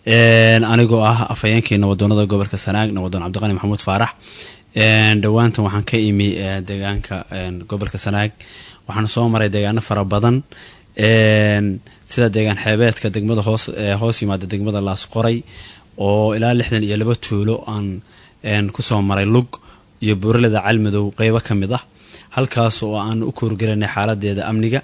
anigoo ah afhayeenkii nabadoonada gobolka sanaag nabadoon cabdiqani maxamuud faarax dhowaantan waxaan ka imi deegaanka gobolka sanaag waxaan soo maray deegaano fara badan sida deegaan xeebeedka degmada hoos hoos yimaada degmada laasqoray oo ilaa lixdan iyo laba tuulo aan kusoo maray lug iyo buuraleda calmadow qeybo ka mid ah halkaas oo aan u koorgelinay xaaladeeda amniga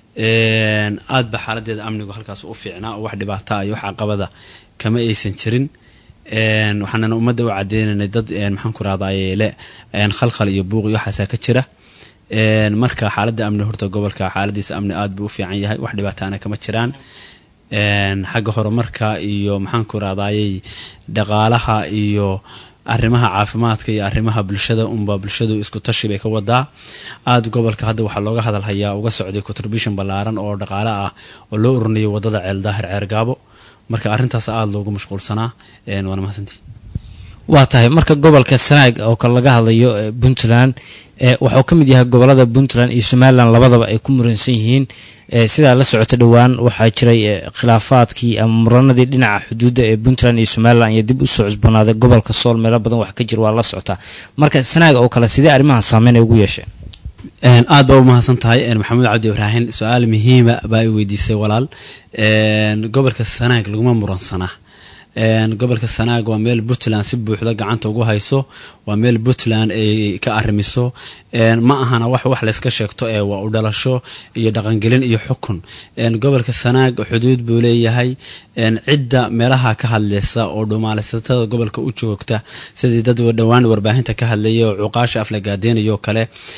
aad ba xaaladeeda amnigu halkaas u fiicnaa oo wax dhibaata iyo wax caqabada kama aysan jirin waxaanana ummadda u cadeynaynay dad maxaan ku rahdayle khalkhal iyo buuq iyo waxaasaa ka jira marka xaaladda amni horta gobolka xaaladiisa amni aad buu u fiican yahay wax dhibaataana kama jiraan xagga horumarka iyo maxaan ku rahdayey dhaqaalaha iyo arrimaha caafimaadka iyo arrimaha bulshada unba bulshadu isku tashi bay ka wadaa aada gobolka hadda waxaa looga hadalhayaa uga socday contribution ballaaran oo dhaqaale ah oo loo ururinayo wadada ceeldaahir ceergaabo marka arrintaas aada loogu mashquulsanaa waana mahadsantii waa tahay marka gobolka sanaag oo kale laga hadlayo puntland waxuu ka mid yahay gobolada puntland iyo somalilan labadaba ay ku muransan yihiin sidaa la socota dhowaan waxaa jiray khilaafaadkii ama muranadii dhinaca xuduudda ee puntland iyo somalilan iyo dib usoo cusboonaaday gobolka sool meelo badan wax ka jira waa la socotaa marka sanaag oo kale sidee arrimahan saameyn ay ugu yeesheen aad baa u mahadsan tahay maxamuud cabdi ibraahin su-aal muhiima baa i weydiisay walaal gobolka sanaag laguma muransanaa gobolka sanaag waa meel puntland si buuxda gacanta ugu hayso waa meel puntland ay ka arrimiso ma ahana wax wax layska sheegto ee waa u dhalasho iyo dhaqangelin iyo xukun gobolka sanaag xuduud buu leeyahay cidda meelaha ka hadleysa oo dhumaalaysatada gobolka u joogta sidii dad dhowaan warbaahinta ka hadlaya oo cuqaasha aflagaadeynayoo kale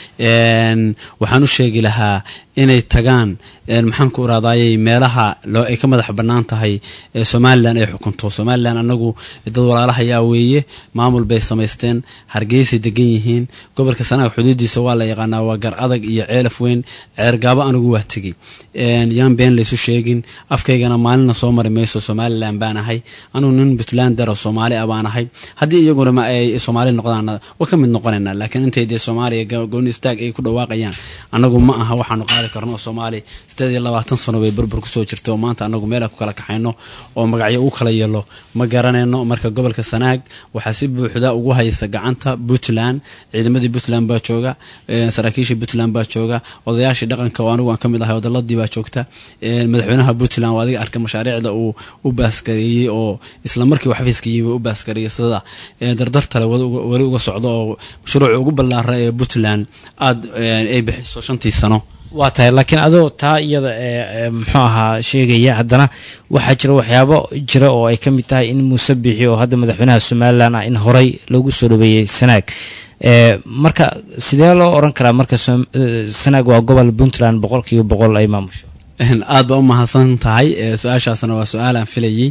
waxaan u sheegi lahaa inay tagaan maxaan ku iraadayey meelaha ay ka madax bannaan tahay somalilan ay xukunto somalilan anagu dad walaalahayaa weeye maamul bay samaysteen hargeysay degan yihiin gobolka sanaag xuduudiisa waa la yaqaanaa waa gar adag iyo ceelaf weyn ceergaabo anigu waa tegey yaan been laysu sheegin afkaygana maalina soo mari mayso somalilan baan ahay anugu nin puntland daro soomaali ah baan ahay haddii iyaguna ma ay soomaali noqdaan waa ka mid noqonaynaa laakiin intay dee soomaaliya gooni istaag ay ku dhawaaqayaan anagu ma aha waxaanu qaadi karno oo soomaaliya sideed iyo labaatan sano bay burbur kusoo jirta oo maanta anagu meela ku kala kaxayno oo magacyo u kala yeelo ma garanayno marka gobolka sanaag waxaa si buuxda ugu haysa gacanta puntland ciidamadii puntland baa jooga saraakiishii puntland baa jooga odayaashii dhaqanka oo anigu aan ka mid ahay odaladii baa joogta madaxweynaha puntland waa adiga arka mashaariicda uu u baaskareeyey oo isla markii uu xafiiska yimi u baaskareeyey sida dardartale weli uga socdo oo mashruuca ugu ballaara ee puntland aada ay bixiso shantii sano waa tahay laakiin adoo taa iyada ee muxuu ahaa sheegaya haddana waxaa jira waxyaabo jira oo ay ka mid tahay in muuse biixi oo hadda madaxweynaha somalilan ah in horey loogu soo dhaweeyey sanaag marka sidee loo oran karaa marka sanaag waa gobol puntland boqolkiiba boqol ay maamusho aad baa u mahadsan tahay su-aashaasna waa su-aal aan filayey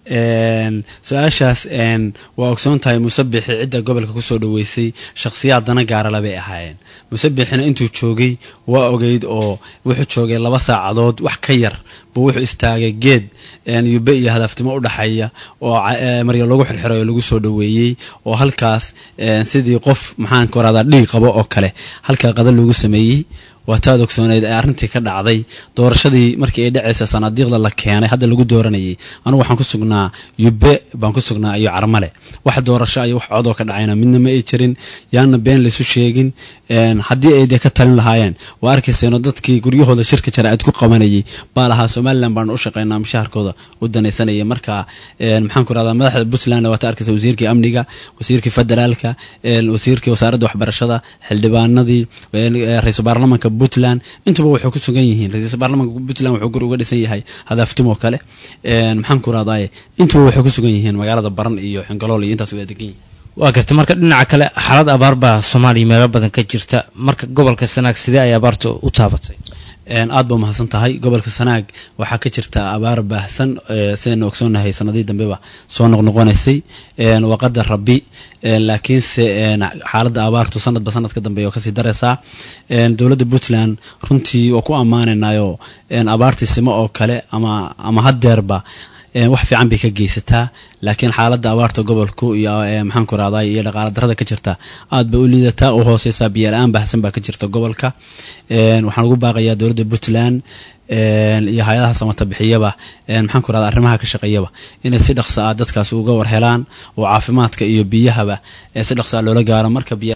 su-aashaas waa ogsoon tahay musabixi cidda gobolka kusoo dhaweysay shakhsiyaad dana gaarala bay ahaayeen musabixina intuu joogay waa ogeyd oo wuxuu joogay laba saacadood wax ka yar buu wuxuu istaagay geed yube iyo hadaftimo u dhaxeeya oo marya lagu xirxiray oo lagu soo dhaweeyey oo halkaas sidii qof maxaan ka waradaa dhiig qabo oo kale halkaa qada loogu sameeyey waa taad ogsooneyd ee arrintii ka dhacday doorashadii markii ay dhacaysa sanaadiiqda la keenay hadda lagu dooranayay anugu waxaan ku sugnaa yube baan ku sugnaa iyo carmale wax doorasho iyo wax codoo ka dhacayna midna ma ay jirin yaana been laysu sheegin haddii ay dee ka talin lahaayeen waa arkayseeno dadkii guryahooda shirka jaraa'id ku qabanayay baa lahaa somalilan baanu u shaqaynaa mushaharkooda u danaysanaya marka maxaan ku rahdaa madaxda puntlandna waata arkaysa wasiirkii amniga wasiirkii federaalka wasiirkii wasaaradda waxbarashada xildhibaanadii ra-iisul baarlamanka puntland intuba waxay ku sugan yihiin ra-iisul baarlamanka puntland wuxuu guri uga dhisan yahay hadaaftim oo kale maxaan ku rahdaye intuba waxay ku sugan yihiin magaalada baran iyo xingalool iyo intaas wada degan yihiin waa garta marka dhinaca kale xaalad abaar baa soomaaliya meelo badan ka jirta marka gobolka sanaag sidee ay abaarta u taabatay aad ba umahadsan tahay gobolka sanaag waxaa ka jirta abaar baahsan sidaynu ogsoonahay sanadii dambeba soo noqnoqonaysay waa qadar rabi laakiinse xaaladda abaartu sanadba sanadka dambeeya oo kasii daraysaa dowladda puntland runtii waa ku ammaanaynayo abaartii simo oo kale ama ama hadeerba wax fiican bay ka geysataa laakiin xaaladda abaarta gobolku iyo maxaan ku rahday iyo dhaqaala darada ka jirta aad bay u liidataa u hooseysaa biyo la-aan baahsan baa ka jirta gobolka waxaan ugu baaqayaa dowladda puntland iyo hay-adaha samata bixiyaba maxaan ku rahda arrimaha ka shaqeeyaba inay si dhaqsa ah dadkaasi uga war helaan oo caafimaadka iyo biyahaba si dhaqsa ah loola gaaro marka biya